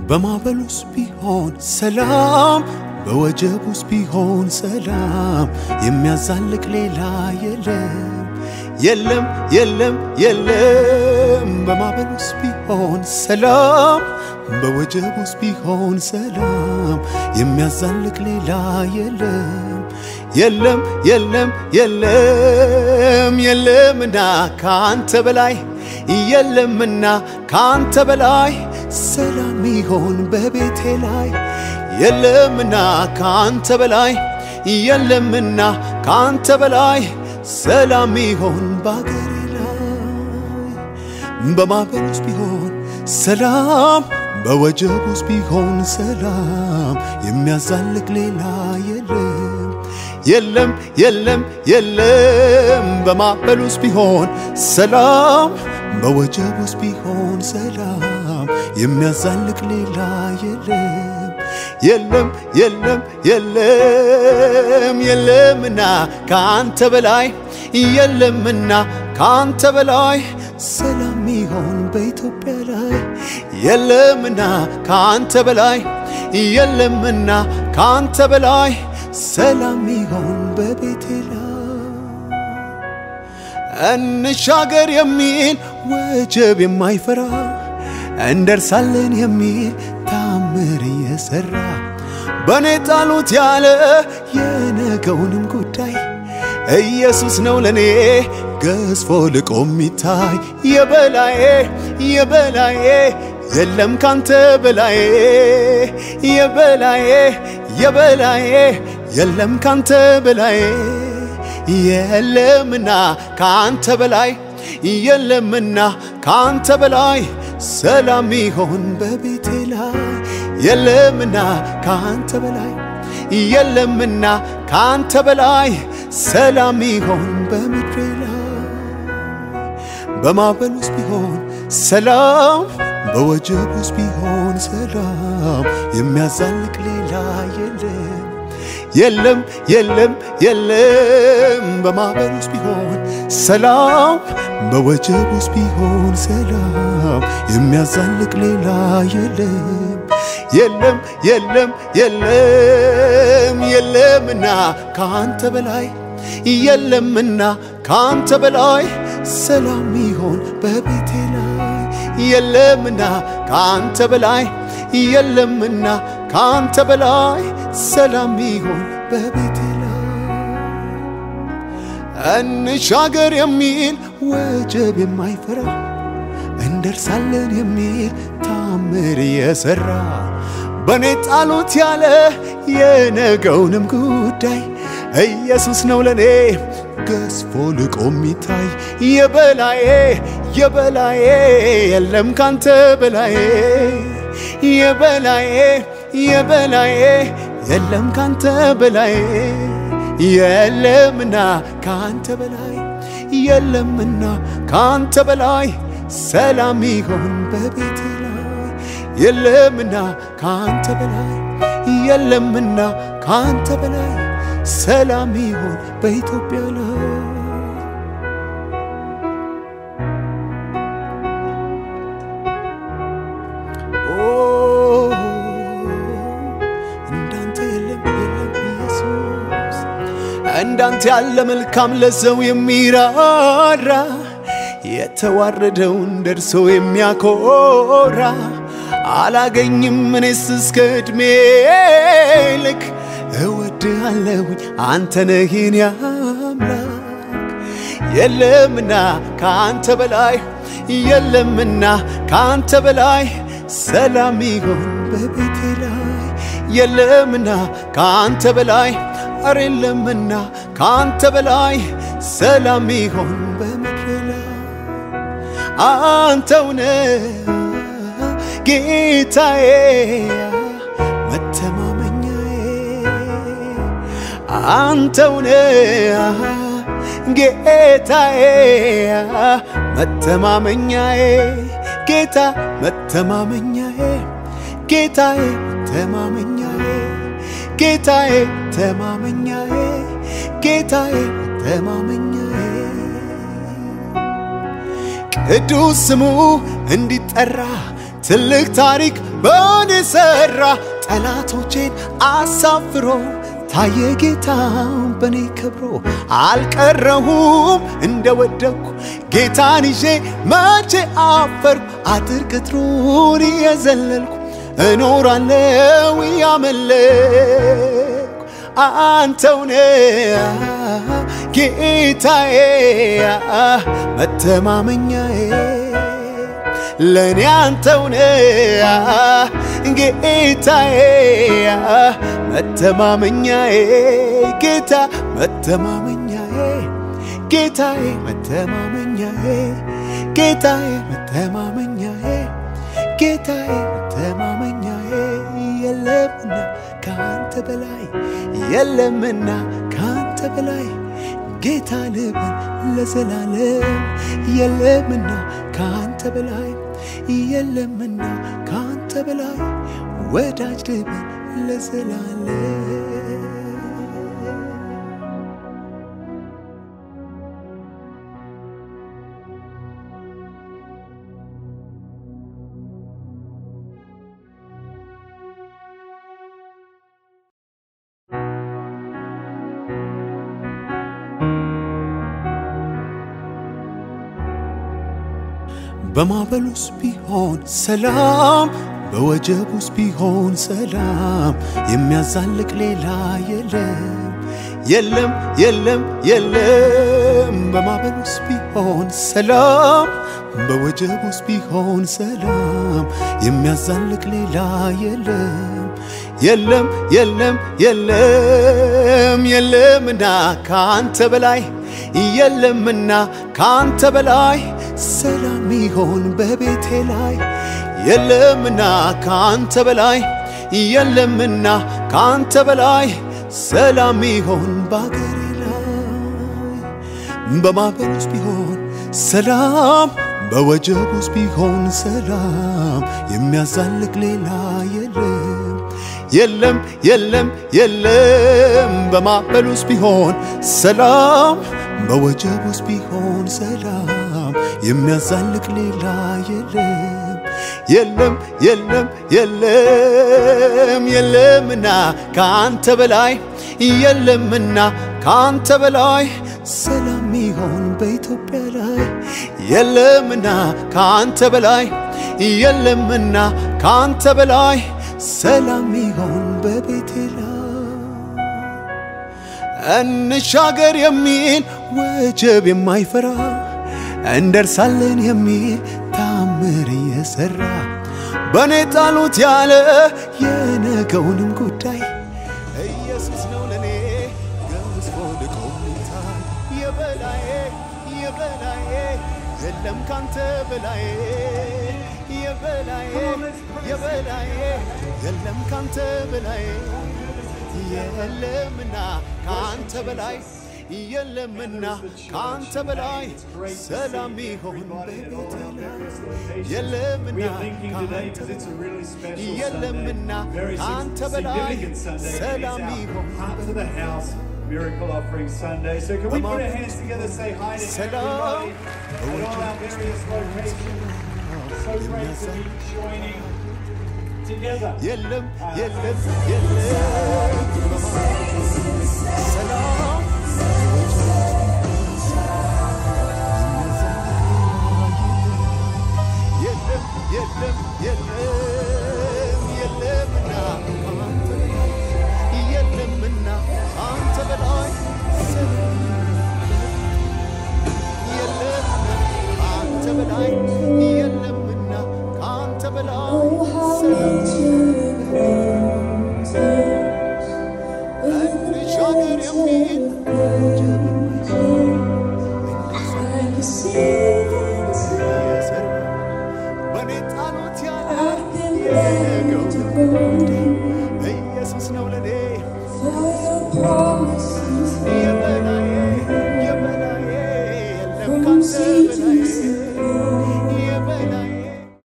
በማዕበል ውስጥ ቢሆን ሰላም፣ በወጀብ ውስጥ ቢሆን ሰላም፣ የሚያዛልቅ ሌላ የለም የለም የለም የለም። በማዕበል ውስጥ ቢሆን ሰላም፣ በወጀብ ውስጥ ቢሆን ሰላም፣ የሚያዛልቅ ሌላ የለም የለም የለም የለም የለምና ከአንተ በላይ የለምና ከአንተ በላይ ሰላም ይሆን በቤቴ ላይ የለምና ከአንተ በላይ የለምና ከአንተ በላይ ሰላም ይሆን በአገሬ ላይ በማዕበል ውስጥ ቢሆን ሰላም በወጀብ ውስጥ ቢሆን ሰላም የሚያዛልቅ ሌላ የለም የለም የለም የለም በማዕበል ውስጥ ቢሆን ሰላም በወጀብ ውስጥ ቢሆን ሰላም የሚያዛልቅ ሌላ የለም የለም የለም የለም የለምና ከአንተ በላይ የለምና ከአንተ በላይ ሰላም ይሆን በኢትዮጵያ ላይ የለምና ከአንተ በላይ የለምና ከአንተ በላይ ሰላም ይሆን በቤቴ ላይ እንሻገር የሚል ወጀብ የማይፈራ እንደርሳለን የሚል ታምር እየሰራ በእኔ ጣሉት ያለ የነገውንም ጉዳይ ኢየሱስ ነው ለኔ ገዝፎ ልቆ የሚታይ የበላዬ የበላዬ የለም ካንተ በላዬ የበላዬ የበላዬ የለም ካንተ በላዬ የለምና ካንተ በላይ የለምና ካንተ በላይ ሰላም ይሆን በቤቴ ላይ የለምና ካንተ በላይ የለምና ካንተ በላይ ሰላም ይሆን በምድሬ ላይ በማዕበል ውስጥ ቢሆን ሰላም በወጀብ ውስጥ ቢሆን ሰላም የሚያዛልቅ ሌላ የለም የለም የለም የለም በማዕበል ውስጥ ቢሆን ሰላም በወጀብ ውስጥ ቢሆን ሰላም የሚያዛልቅ ሌላ የለም የለም የለም የለም የለምና ከአንተ በላይ የለምና ከአንተ በላይ ሰላም ይሆን በቤቴ ላይ የለምና ከአንተ በላይ የለምና ከአንተ በላይ ሰላም ይሆን በቤቴ ላይ እንሻገር የሚል ወጀብ የማይፈራ እንደርሳለን የሚል ታምር የሰራ በእኔ ጣሉት ያለ የነገውንም ጉዳይ ኢየሱስ ነው ለኔ ገዝፎ ልቆ የሚታይ የበላዬ የበላዬ የለም ካንተ በላዬ የበላዬ የበላዬ የለም ካንተ በላዬ የለምና ካንተ በላይ የለምና ካንተ በላይ ሰላም ይሆን በቤቴ ላይ የለምና ካንተ በላይ የለምና ካንተ በላይ ሰላም ይሆን በኢትዮጵያ ላይ እንዳንተ የለም የለም ኢየሱስ እንዳንተ ያለ መልካም ለሰው የሚራራ የተዋረደውን ደርሶ የሚያኮራ አላገኝም እኔስ እስከ ዕድሜ ልክ እወድሃለሁኝ አንተ ነህ የኔ አምላክ የለምና ከአንተ በላይ የለምና ከአንተ በላይ ሰላም ይሆን በቤቴ ላይ የለምና ከአንተ በላይ አረ የለምና ከአንተ በላይ ሰላም ይሆን በምድር ላይ አንተውነ ጌታዬ መተማመኛዬ አንተውነ ጌታዬ መተማመኛዬ ጌታ መተማመኛዬ ጌታዬ ተማመኛዬ ጌታዬ ተማመኛዬ ጌታዬ ተማመኛዬ ቅዱስ ስሙ እንዲጠራ ትልቅ ታሪክ በእኔ ሠራ ጠላቶቼን አሳፍሮ ታየ ጌታ በእኔ ከብሮ አልቀረሁም እንደወደኩ ጌታን ይዤ መቼ አፈርኩ አጥር ቅጥሩን እየዘለልኩ እኖራለው እያመለኩ አንተውነ ጌታዬ መተማመኛዬ ለእኔ አንተውነ ጌታዬ መተማመኛዬ ጌታ መተማመኛዬ ጌታዬ መተማመኛዬ ጌታዬ መተማመኛዬ ጌታዬ መተማመኛዬ የለምና ከአንተ በላይ የለምና ከአንተ በላይ ጌታ ልበል ለዘላለም የለምና ከአንተ በላይ የለምና ከአንተ በላይ ወዳጅ ልበል ለዘላለም በማዕበል ውስጥ ቢሆን ሰላም፣ በወጀብ ውስጥ ቢሆን ሰላም፣ የሚያዛልቅ ሌላ የለም የለም የለም የለም። በማዕበል ውስጥ ቢሆን ሰላም፣ በወጀብ ውስጥ ቢሆን ሰላም፣ የሚያዛልቅ ሌላ የለም የለም የለም የለም የለምና ከአንተ በላይ የለምና ከአንተ በላይ ሰላም ይሆን በቤቴ ላይ የለምና ከአንተ በላይ የለምና ከአንተ በላይ ሰላም ይሆን ባገሬ ላይ በማዕበል ውስጥ ቢሆን ሰላም በወጀብ ውስጥ ቢሆን ሰላም የሚያዛልቅ ሌላ የለም የለም የለም የለም በማዕበል ውስጥ ቢሆን ሰላም በወጀብ ውስጥ ቢሆን ሰላም የሚያዛልቅ ሌላ የለም የለም የለም የለም የለምና ከአንተ በላይ የለምና ከአንተ በላይ ሰላም ይሆን በኢትዮጵያ ላይ የለምና ከአንተ በላይ የለምና ከአንተ በላይ ሰላም ይሆን በቤቴ ላይ እንሻገር የሚል ወጀብ የማይፈራ እንደርሳለን የሚል ታምር እየሰራ በእኔ ጣሉት ያለ የነገውንም ጉዳይ ኢየሱስ ነው ለእኔ ገዝፎ ልቆምታል የበላዬ የበላዬ የለም ካንተ በላዬ የበላዬ የበላዬ የለም ካንተ በላዬ የለምና ከአንተ በላይ የለምና ከአንተ በላይ ሰላም ይሆን በቤቴ ላይ የለምና ከአንተ የለምና ከአንተ በላይ ሰላም ይሆን Miracle Offering Sunday. So can we put our hands together, say hi to Salam. everybody at all our various locations. So great to be joining together. የለም የለም የለም ሰላም